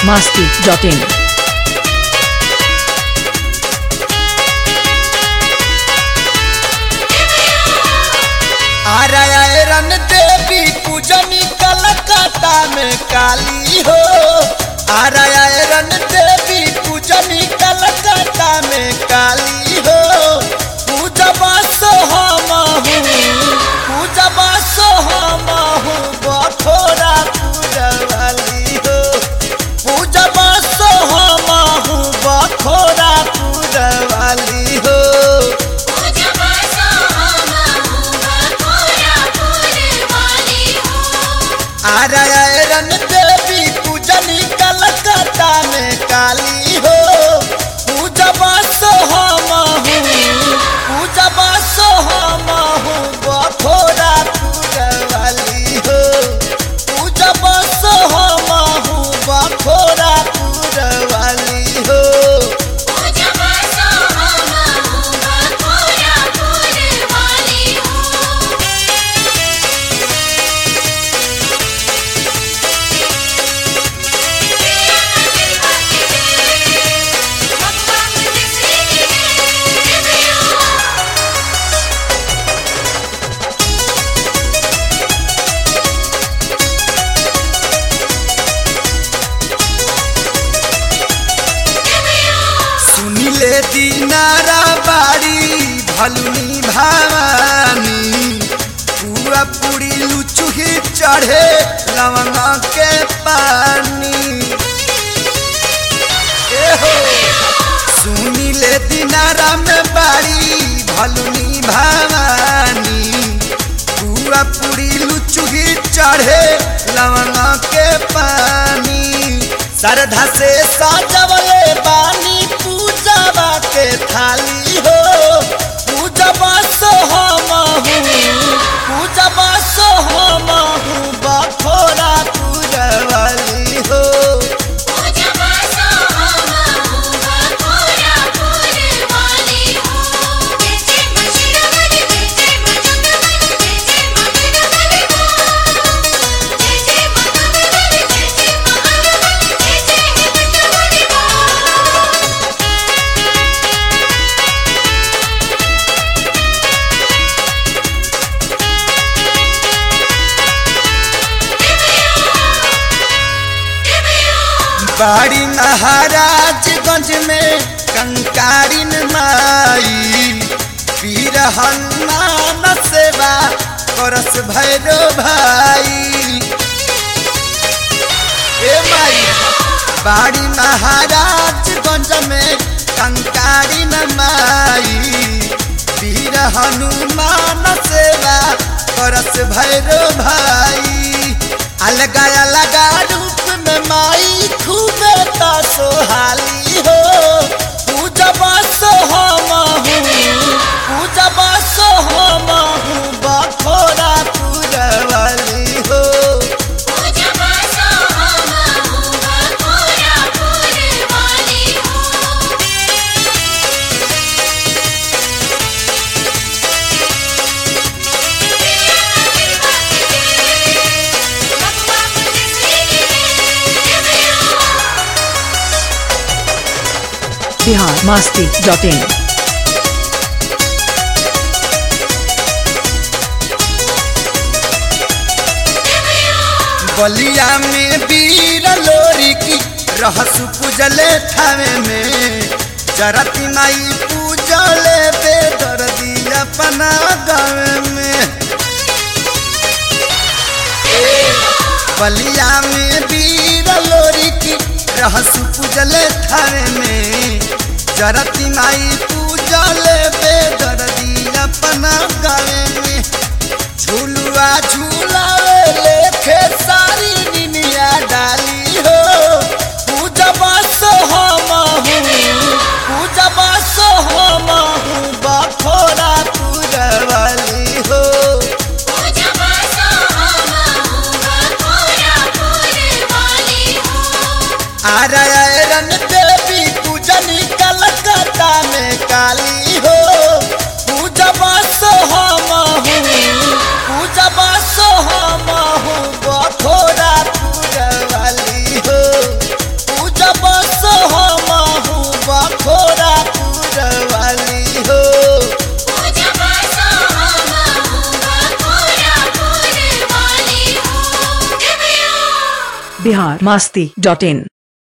masti.in. आरायरन देवी पूजनी कलकत्ता में काली हो आरायरन देवी पूजनी कलकत्ता में काली हो पूजबा सो हम पूजबा सो हम बखोरा पूजवाली हो पूजबा सो हम बखोरा पूजवाली हो आरायरन देवी पूजनी कलकत्ता में काली हो पूजबा सो हम पूजबा सो हम बखोरा पूजवाली हो पूजबा सो हम बखोरा पूजवाली हो सुनिले दीनारा बाड़ी भलुनी भवानी पूरा पूरी लुचुही चढ़े लवंगा के पानी ए हो सुनिले दीनारा में बाड़ी भलुनी भवानी पूरा पूरी लुचुही चढ़े लवंगा के पानी श्रद्धा से साजवले बानी पूजवा के थाली हो पूजवा सो हम पूजवा सो हम बखोरा पूजवाली हो बाड़ी महाराजगंज में कंकारिन माई पीर हनुमान सेवा करस भैरो भाई ए माई बाड़ी महाराजगंज में कंकारिन माई पीर हनुमान सेवा करस भैरो भाई अलगा अलगा रूप में माई खूबे ता सोहाली हो पूजबा सो हम पूजबा सो हम बखोरा पूजवाली हो Bihar masti.in. बलिया में वीर लोरी की रहसु पूजले थावे में जरती माई पूजले बेदर दिया अपना गाँव में बलिया में वीर लोरी की रहसु पूजले थावे में जरती माई पूजले बेदर दिया अपना गाँव में झुलुआ झूलावे लेखे सारी निनिया डाली हो पूजबा सो हम पूजबा सो हम बखोरा पूजवाली हो आरायरन देवी पूजनी कलकत्ता में काली हो पूजबा सो हम पूजबा सो हम बखोरा पूजवाली हो बिहार मास्ती डॉट इन